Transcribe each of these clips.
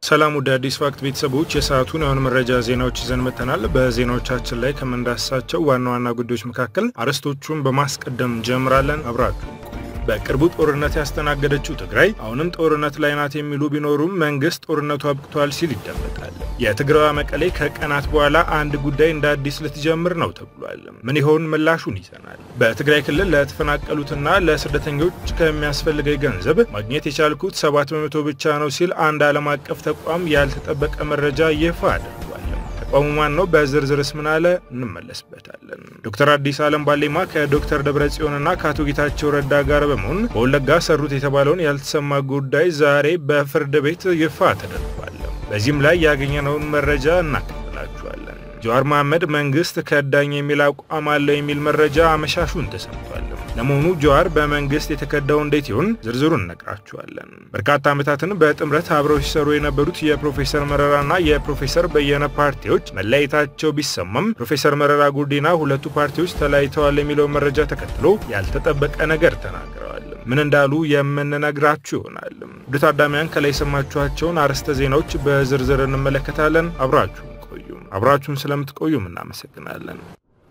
ሰላም ወደ አዲስ ፋክት ቤተሰቦች የሰዓቱን የአሁን መረጃ ዜናዎች ይዘን መጥተናል። በዜናዎቻችን ላይ ከምንዳስሳቸው ዋና ዋና ጉዳዮች መካከል አርዕስቶቹን በማስቀደም ጀምራለን። አብራችሁ በቅርቡ ጦርነት ያስተናገደችው ትግራይ አሁንም ጦርነት ላይ ናት የሚሉ ቢኖሩም መንግስት ጦርነቱ አብቅቷል ሲል ይደመጣል። የትግራዋ መቀሌ ከቀናት በኋላ አንድ ጉዳይ እንደ አዲስ ልትጀምር ነው ተብሏል። ምን ይሆን ምላሹን ይዘናል። በትግራይ ክልል ለተፈናቀሉትና ለስደተኞች ከሚያስፈልገኝ ገንዘብ ማግኘት የቻልኩት ሰባት በመቶ ብቻ ነው ሲል አንድ ዓለም አቀፍ ተቋም ያልተጠበቀ መረጃ ይፋ አድርጓል። ተቋሙ ማን ነው? በዝርዝርስ ምን አለ? እንመለስበታለን። ዶክተር አዲስ አለም ባሌማ ከዶክተር ደብረ ጽዮንና ከአቶ ጌታቸው ረዳ ጋር በመሆን በወለጋ ሰሩት የተባለውን ያልተሰማ ጉዳይ ዛሬ በፍርድ ቤት ይፋ ተደርጓል። በዚህም ላይ ያገኘነውን መረጃ እናቀብላችኋለን። ጀዋር መሐመድ መንግስት ከዳኝ የሚል አቋም አለው የሚል መረጃ አመሻሹን ተሰምቷል። ለመሆኑ ጀዋር በመንግስት የተከዳው እንዴት ይሆን? ዝርዝሩን እነግራችኋለን። በርካታ ዓመታትን በጥምረት አብረው ሲሰሩ የነበሩት የፕሮፌሰር መረራና የፕሮፌሰር በየነ ፓርቲዎች መለያየታቸው ቢሰማም ፕሮፌሰር መረራ ጉዲና ሁለቱ ፓርቲዎች ተለያይተዋል የሚለው መረጃ ተከትሎ ያልተጠበቀ ነገር ተናግረዋል። ምን እንዳሉ የምንነግራችሁ ይሆናል። ውድ ታዳሚያን ከላይ የሰማችኋቸውን አርዕስተ ዜናዎች በዝርዝር እንመለከታለን። አብራችሁን ቆዩ። አብራችሁን ስለምትቆዩም እናመሰግናለን።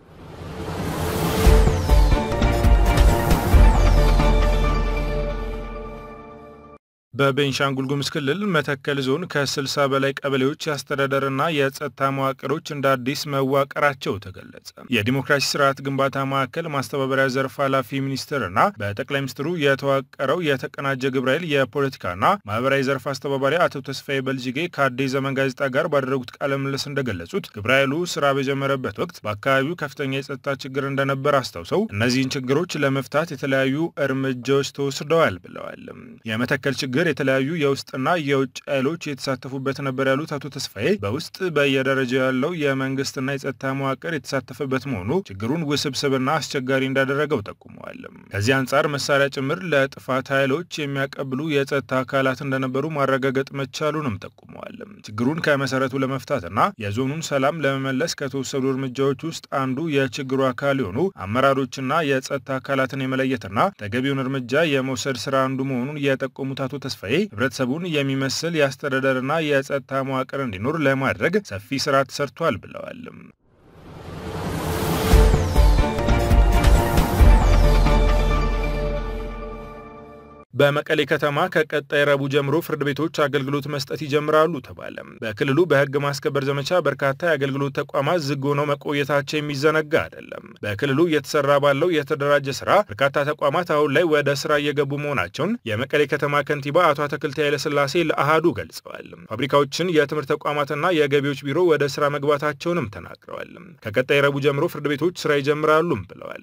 በቤንሻንጉል ጉሙዝ ክልል መተከል ዞን ከ60 በላይ ቀበሌዎች የአስተዳደርና የጸጥታ መዋቅሮች እንደ አዲስ መዋቀራቸው ተገለጸ። የዲሞክራሲ ስርዓት ግንባታ ማዕከል ማስተባበሪያ ዘርፍ ኃላፊ ሚኒስትርና በጠቅላይ ሚኒስትሩ የተዋቀረው የተቀናጀ ግብረ ኃይል የፖለቲካና ማህበራዊ ዘርፍ አስተባባሪ አቶ ተስፋዬ በልጅጌ ከአዲስ ዘመን ጋዜጣ ጋር ባደረጉት ቃለ ምልልስ እንደገለጹት ግብረ ኃይሉ ስራ በጀመረበት ወቅት በአካባቢው ከፍተኛ የጸጥታ ችግር እንደነበር አስታውሰው እነዚህን ችግሮች ለመፍታት የተለያዩ እርምጃዎች ተወስደዋል ብለዋል። የመተከል ችግር የተለያዩ የውስጥና የውጭ ኃይሎች የተሳተፉበት ነበር ያሉት አቶ ተስፋዬ በውስጥ በየደረጃው ያለው የመንግስትና የጸጥታ መዋቅር የተሳተፈበት መሆኑ ችግሩን ውስብስብና አስቸጋሪ እንዳደረገው ጠቁመዋል። ከዚህ አንጻር መሳሪያ ጭምር ለጥፋት ኃይሎች የሚያቀብሉ የጸጥታ አካላት እንደነበሩ ማረጋገጥ መቻሉንም ጠቁመዋል። ችግሩን ከመሰረቱ ለመፍታትና የዞኑን ሰላም ለመመለስ ከተወሰዱ እርምጃዎች ውስጥ አንዱ የችግሩ አካል የሆኑ አመራሮችና የጸጥታ አካላትን የመለየትና ተገቢውን እርምጃ የመውሰድ ስራ አንዱ መሆኑን የጠቆሙት አቶ ተስፋዬ ህብረተሰቡን የሚመስል የአስተዳደርና የጸጥታ መዋቅር እንዲኖር ለማድረግ ሰፊ ስራ ተሰርቷል ብለዋል። በመቀሌ ከተማ ከቀጣይ ረቡዕ ጀምሮ ፍርድ ቤቶች አገልግሎት መስጠት ይጀምራሉ ተባለ። በክልሉ በህግ ማስከበር ዘመቻ በርካታ የአገልግሎት ተቋማት ዝግ ሆነው መቆየታቸው የሚዘነጋ አይደለም። በክልሉ እየተሰራ ባለው የተደራጀ ስራ በርካታ ተቋማት አሁን ላይ ወደ ስራ እየገቡ መሆናቸውን የመቀሌ ከተማ ከንቲባ አቶ አትክልቲ ኃይለስላሴ ለአሃዱ ገልጸዋል። ፋብሪካዎችን፣ የትምህርት ተቋማትና የገቢዎች ቢሮ ወደ ስራ መግባታቸውንም ተናግረዋል። ከቀጣይ ረቡዕ ጀምሮ ፍርድ ቤቶች ስራ ይጀምራሉም ብለዋል።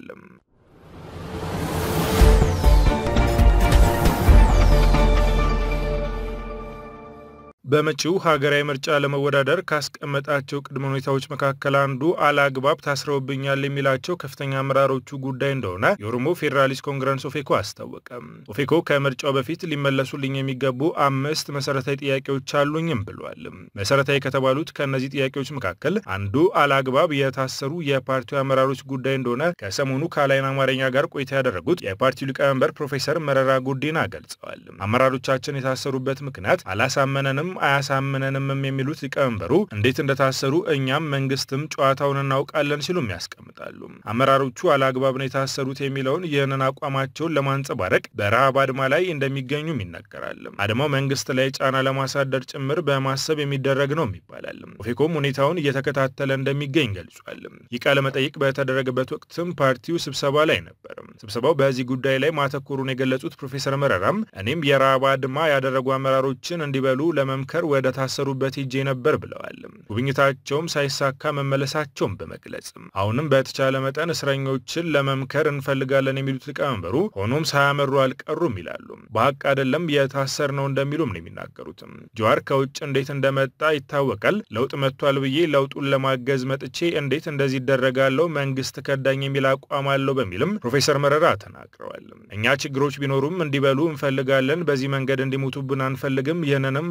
በመጪው ሀገራዊ ምርጫ ለመወዳደር ካስቀመጣቸው ቅድመ ሁኔታዎች መካከል አንዱ አላግባብ ታስረውብኛል የሚላቸው ከፍተኛ አመራሮቹ ጉዳይ እንደሆነ የኦሮሞ ፌዴራሊስት ኮንግረስ ኦፌኮ አስታወቀ። ኦፌኮ ከምርጫው በፊት ሊመለሱልኝ የሚገቡ አምስት መሰረታዊ ጥያቄዎች አሉኝም ብሏል። መሰረታዊ ከተባሉት ከእነዚህ ጥያቄዎች መካከል አንዱ አላግባብ የታሰሩ የፓርቲው አመራሮች ጉዳይ እንደሆነ ከሰሞኑ ከአላይን አማርኛ ጋር ቆይታ ያደረጉት የፓርቲው ሊቀመንበር ፕሮፌሰር መረራ ጉዲና ገልጸዋል። አመራሮቻችን የታሰሩበት ምክንያት አላሳመነንም አያሳምነንም የሚሉት ሊቀመንበሩ እንዴት እንደታሰሩ እኛም መንግስትም ጨዋታውን እናውቃለን ሲሉም ያስቀምጣሉ። አመራሮቹ አላግባብ ነው የታሰሩት የሚለውን ይህንን አቋማቸውን ለማንጸባረቅ በረሃብ አድማ ላይ እንደሚገኙም ይነገራል። አድማው መንግስት ላይ ጫና ለማሳደር ጭምር በማሰብ የሚደረግ ነው ይባላል። ኦፌኮም ሁኔታውን እየተከታተለ እንደሚገኝ ገልጿል። ይህ ቃለ መጠይቅ በተደረገበት ወቅትም ፓርቲው ስብሰባ ላይ ነበር። ስብሰባው በዚህ ጉዳይ ላይ ማተኮሩን የገለጹት ፕሮፌሰር መረራም እኔም የረሃብ አድማ ያደረጉ አመራሮችን እንዲበሉ ለመምከር ወደ ታሰሩበት ሄጄ ነበር ብለዋል። ጉብኝታቸውም ሳይሳካ መመለሳቸውን በመግለጽ አሁንም በተቻለ መጠን እስረኞችን ለመምከር እንፈልጋለን የሚሉት ሊቀመንበሩ ሆኖም ሳያመሩ አልቀሩም ይላሉ። በሀቅ አይደለም የታሰር ነው እንደሚሉም ነው የሚናገሩትም። ጀዋር ከውጭ እንዴት እንደመጣ ይታወቃል። ለውጥ መጥቷል ብዬ ለውጡን ለማገዝ መጥቼ እንዴት እንደዚህ ይደረጋለው መንግስት ከዳኝ የሚል አቋም አለው በሚልም ፕሮፌሰር መረራ ተናግረዋል። እኛ ችግሮች ቢኖሩም እንዲበሉ እንፈልጋለን። በዚህ መንገድ እንዲሞቱብን አንፈልግም። ይህንንም ለሁሉም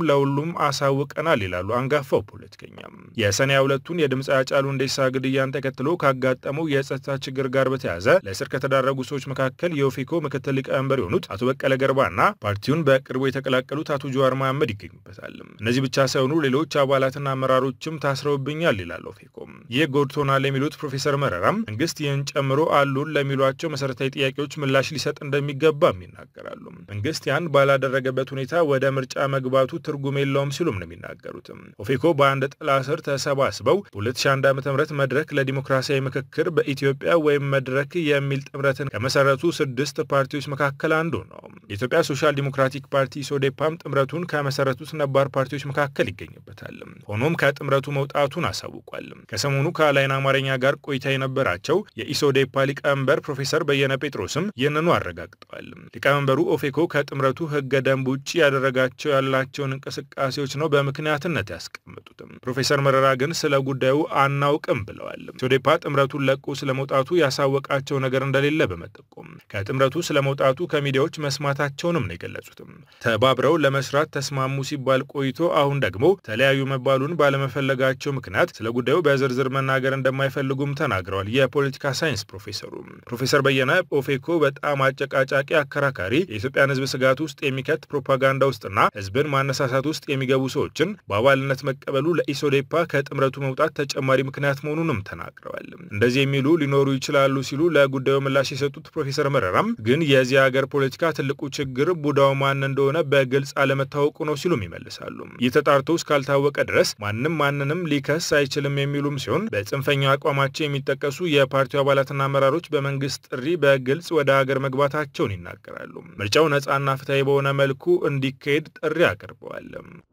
መሆኑንም አሳውቀናል ይላሉ አንጋፋው ፖለቲከኛ። የሰኔ ሁለቱን የድምፅ ሃጫሉ ሁንዴሳ ግድያን ተከትሎ ካጋጠመው የጸጥታ ችግር ጋር በተያያዘ ለእስር ከተዳረጉ ሰዎች መካከል የኦፌኮ ምክትል ሊቀመንበር የሆኑት አቶ በቀለ ገርባና ፓርቲውን በቅርቡ የተቀላቀሉት አቶ ጀዋር መሐመድ ይገኙበታል። እነዚህ ብቻ ሳይሆኑ ሌሎች አባላትና አመራሮችም ታስረውብኛል ይላል ኦፌኮ። ይህ ጎድቶናል የሚሉት ፕሮፌሰር መረራም መንግስት ይህን ጨምሮ አሉን ለሚሏቸው መሰረታዊ ጥያቄዎች ምላሽ ሊሰጥ እንደሚገባም ይናገራሉ። መንግስት ያን ባላደረገበት ሁኔታ ወደ ምርጫ መግባቱ ትርጉም የለውም ሲሉም ነው የሚናገሩት። ኦፌኮ በአንድ ጥላ ስር ተሰባስበው በ2001 ዓ ም መድረክ ለዲሞክራሲያዊ ምክክር በኢትዮጵያ ወይም መድረክ የሚል ጥምረትን ከመሰረቱ ስድስት ፓርቲዎች መካከል አንዱ ነው። የኢትዮጵያ ሶሻል ዲሞክራቲክ ፓርቲ ኢሶዴፓም ጥምረቱን ከመሰረቱት ነባር ፓርቲዎች መካከል ይገኝበታል። ሆኖም ከጥምረቱ መውጣቱን አሳውቋል። ከሰሞኑ ከአላይን አማርኛ ጋር ቆይታ የነበራቸው የኢሶዴፓ ሊቀመንበር ፕሮፌሰር በየነ ጴጥሮስም ይህንኑ አረጋግጠዋል። ሊቀመንበሩ ኦፌኮ ከጥምረቱ ህገ ደንብ ውጭ ያደረጋቸው ያላቸውን እንቅስቃሴዎች ነው በምክንያትነት ያስቀመጡትም። ፕሮፌሰር መረራ ግን ስለ ጉዳዩ አናውቅም ብለዋል። ኢሶዴፓ ጥምረቱን ለቆ ስለመውጣቱ ያሳወቃቸው ነገር እንደሌለ በመጠቆም ከጥምረቱ ስለመውጣቱ ከሚዲያዎች መስማታቸውንም ነው የገለጹትም። ተባብረው ለመስራት ተስማሙ ሲባል ቆይቶ አሁን ደግሞ ተለያዩ መባሉን ባለመፈለጋቸው ምክንያት ስለ ጉዳዩ በዝርዝር መናገር እንደማይፈልጉም ተናግረዋል። የፖለቲካ ሳይንስ ፕሮፌሰሩ ፕሮፌሰር በየነ ኦፌኮ በጣም አጨቃጫቂ፣ አከራካሪ የኢትዮጵያን ህዝብ ስጋት ውስጥ የሚከት ፕሮፓጋንዳ ውስጥና ህዝብን ማነሳሳት ውስጥ የሚገቡ ሰዎችን በአባልነት መቀበሉ ለኢሶዴፓ ከጥምረቱ መውጣት ተጨማሪ ምክንያት መሆኑንም ተናግረዋል። እንደዚህ የሚሉ ሊኖሩ ይችላሉ ሲሉ ለጉዳዩ ምላሽ የሰጡት ፕሮፌሰር መረራም ግን የዚህ ሀገር ፖለቲካ ትልቁ ችግር ቡዳው ማን እንደሆነ በግልጽ አለመታወቁ ነው ሲሉም ይመልሳሉ። ይህ ተጣርቶ እስካልታወቀ ድረስ ማንም ማንንም ሊከስ አይችልም የሚሉም ሲሆን በጽንፈኛው አቋማቸው የሚጠቀሱ የፓርቲው አባላትና አመራሮች በመንግስት ጥሪ በግልጽ ወደ ሀገር መግባታቸውን ይናገራሉ። ምርጫው ነፃና ፍትሐዊ በሆነ መልኩ እንዲካሄድ ጥሪ አቅርበዋል።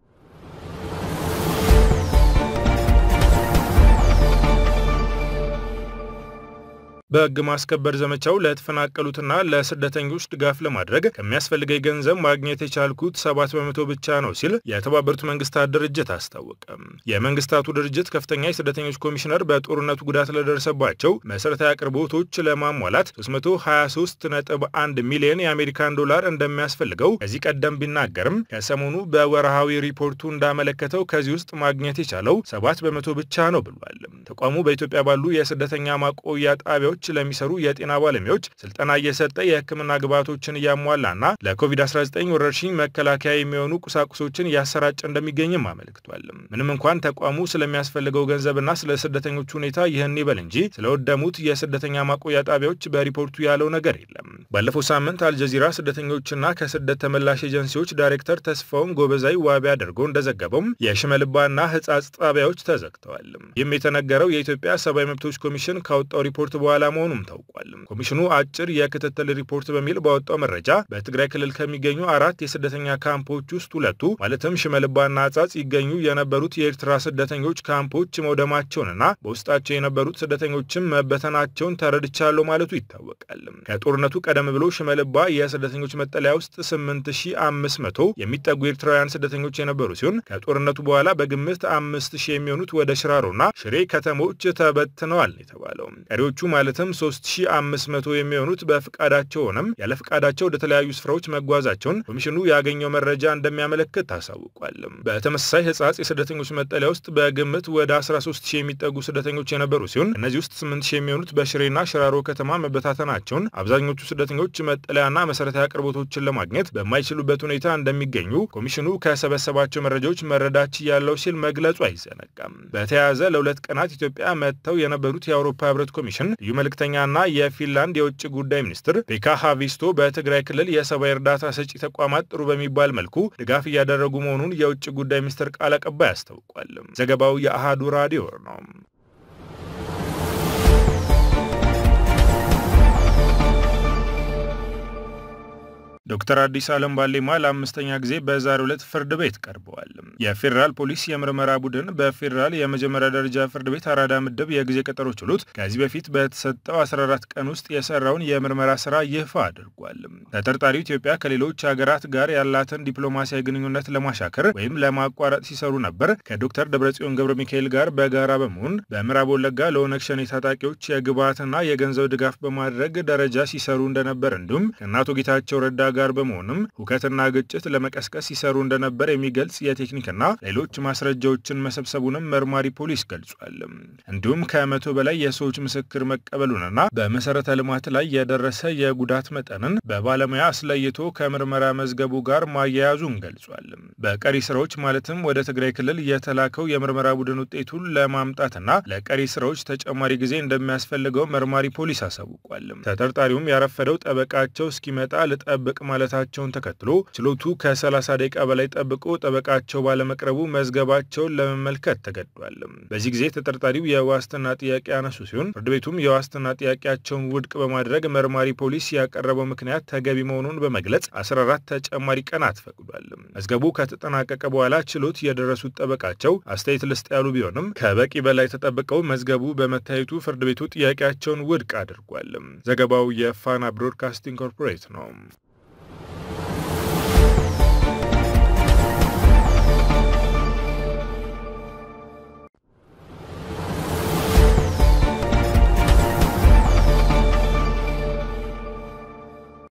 በሕግ ማስከበር ዘመቻው ለተፈናቀሉትና ለስደተኞች ድጋፍ ለማድረግ ከሚያስፈልገኝ ገንዘብ ማግኘት የቻልኩት ሰባት በመቶ ብቻ ነው ሲል የተባበሩት መንግስታት ድርጅት አስታወቀ። የመንግስታቱ ድርጅት ከፍተኛ የስደተኞች ኮሚሽነር በጦርነቱ ጉዳት ለደረሰባቸው መሠረታዊ አቅርቦቶች ለማሟላት 323.1 ሚሊዮን የአሜሪካን ዶላር እንደሚያስፈልገው ከዚህ ቀደም ቢናገርም ከሰሞኑ በወርሃዊ ሪፖርቱ እንዳመለከተው ከዚህ ውስጥ ማግኘት የቻለው ሰባት በመቶ ብቻ ነው ብሏል። ተቋሙ በኢትዮጵያ ባሉ የስደተኛ ማቆያ ጣቢያዎች ለሚሰሩ የጤና ባለሙያዎች ስልጠና እየሰጠ የሕክምና ግብዓቶችን እያሟላና ለኮቪድ-19 ወረርሽኝ መከላከያ የሚሆኑ ቁሳቁሶችን እያሰራጨ እንደሚገኝም አመልክቷል። ምንም እንኳን ተቋሙ ስለሚያስፈልገው ገንዘብና ስለ ስደተኞቹ ሁኔታ ይህን ይበል እንጂ ስለወደሙት የስደተኛ ማቆያ ጣቢያዎች በሪፖርቱ ያለው ነገር የለም። ባለፈው ሳምንት አልጀዚራ ስደተኞችና ከስደት ተመላሽ ኤጀንሲዎች ዳይሬክተር ተስፋውን ጎበዛይ ዋቢ አድርጎ እንደዘገበውም የሽመልባና ህጻጽ ጣቢያዎች ተዘግተዋል። ይህም የተነገረው የኢትዮጵያ ሰብአዊ መብቶች ኮሚሽን ካወጣው ሪፖርት በኋላ መሆኑም ታውቋል። ኮሚሽኑ አጭር የክትትል ሪፖርት በሚል ባወጣው መረጃ በትግራይ ክልል ከሚገኙ አራት የስደተኛ ካምፖች ውስጥ ሁለቱ ማለትም ሽመልባና አጻጽ ይገኙ የነበሩት የኤርትራ ስደተኞች ካምፖች መውደማቸውንና በውስጣቸው የነበሩት ስደተኞችም መበተናቸውን ተረድቻለሁ ማለቱ ይታወቃል። ከጦርነቱ ቀደም ብሎ ሽመልባ የስደተኞች መጠለያ ውስጥ 8500 የሚጠጉ ኤርትራውያን ስደተኞች የነበሩ ሲሆን ከጦርነቱ በኋላ በግምት 5000 የሚሆኑት ወደ ሽራሮና ሽሬ ከተሞች ተበትነዋል የተባለው ቀሪዎቹ ማለትም 3500 የሚሆኑት በፍቃዳቸው ሆነም ያለ ፍቃዳቸው ወደ ተለያዩ ስፍራዎች መጓዛቸውን ኮሚሽኑ ያገኘው መረጃ እንደሚያመለክት ታሳውቋል። በተመሳሳይ ህጻጽ የስደተኞች መጠለያ ውስጥ በግምት ወደ 13000 የሚጠጉ ስደተኞች የነበሩ ሲሆን እነዚህ ውስጥ 8000 የሚሆኑት በሽሬና ሽራሮ ከተማ መበታተናቸውን፣ አብዛኞቹ ስደተኞች መጠለያና መሰረታዊ አቅርቦቶችን ለማግኘት በማይችሉበት ሁኔታ እንደሚገኙ ኮሚሽኑ ከሰበሰባቸው መረጃዎች መረዳት ያለው ሲል መግለጹ አይዘነጋም። በተያያዘ ለሁለት ቀናት ኢትዮጵያ መጥተው የነበሩት የአውሮፓ ህብረት ኮሚሽን ልዩ መልእክተኛና የፊንላንድ የውጭ ጉዳይ ሚኒስትር ፔካ ሃቪስቶ በትግራይ ክልል የሰብአዊ እርዳታ ሰጪ ተቋማት ጥሩ በሚባል መልኩ ድጋፍ እያደረጉ መሆኑን የውጭ ጉዳይ ሚኒስትር ቃል አቀባይ አስታውቋል። ዘገባው የአሃዱ ራዲዮ ነው። ዶክተር አዲስ አለም ባሌማ ለአምስተኛ ጊዜ በዛሬው ዕለት ፍርድ ቤት ቀርበዋል። የፌዴራል ፖሊስ የምርመራ ቡድን በፌዴራል የመጀመሪያ ደረጃ ፍርድ ቤት አራዳ ምድብ የጊዜ ቀጠሮ ችሎት ከዚህ በፊት በተሰጠው 14 ቀን ውስጥ የሰራውን የምርመራ ስራ ይፋ አድርጓል። ተጠርጣሪው ኢትዮጵያ ከሌሎች ሀገራት ጋር ያላትን ዲፕሎማሲያዊ ግንኙነት ለማሻከር ወይም ለማቋረጥ ሲሰሩ ነበር ከዶክተር ደብረጽዮን ገብረ ሚካኤል ጋር በጋራ በመሆን በምዕራብ ወለጋ ለኦነግ ሸኔ ታጣቂዎች የግብዓትና የገንዘብ ድጋፍ በማድረግ ደረጃ ሲሰሩ እንደነበር እንዲሁም ከእነ አቶ ጌታቸው ረዳ ጋር ጋር በመሆንም ሁከትና ግጭት ለመቀስቀስ ሲሰሩ እንደነበር የሚገልጽ የቴክኒክና ሌሎች ማስረጃዎችን መሰብሰቡንም መርማሪ ፖሊስ ገልጿል። እንዲሁም ከመቶ በላይ የሰዎች ምስክር መቀበሉንና በመሰረተ ልማት ላይ የደረሰ የጉዳት መጠንን በባለሙያ አስለይቶ ከምርመራ መዝገቡ ጋር ማያያዙን ገልጿል። በቀሪ ስራዎች ማለትም ወደ ትግራይ ክልል የተላከው የምርመራ ቡድን ውጤቱን ለማምጣትና ለቀሪ ስራዎች ተጨማሪ ጊዜ እንደሚያስፈልገው መርማሪ ፖሊስ አሳውቋል። ተጠርጣሪውም ያረፈደው ጠበቃቸው እስኪመጣ ልጠብቅ ማለታቸውን ተከትሎ ችሎቱ ከ30 ደቂቃ በላይ ጠብቆ ጠበቃቸው ባለመቅረቡ መዝገባቸውን ለመመልከት ተገዷል። በዚህ ጊዜ ተጠርጣሪው የዋስትና ጥያቄ ያነሱ ሲሆን ፍርድ ቤቱም የዋስትና ጥያቄያቸውን ውድቅ በማድረግ መርማሪ ፖሊስ ያቀረበው ምክንያት ተገቢ መሆኑን በመግለጽ 14 ተጨማሪ ቀናት ፈቅዷል። መዝገቡ ከተጠናቀቀ በኋላ ችሎት የደረሱት ጠበቃቸው አስተያየት ልስጥ ያሉ ቢሆንም ከበቂ በላይ ተጠብቀው መዝገቡ በመታየቱ ፍርድ ቤቱ ጥያቄያቸውን ውድቅ አድርጓል። ዘገባው የፋና ብሮድካስቲንግ ኮርፖሬት ነው።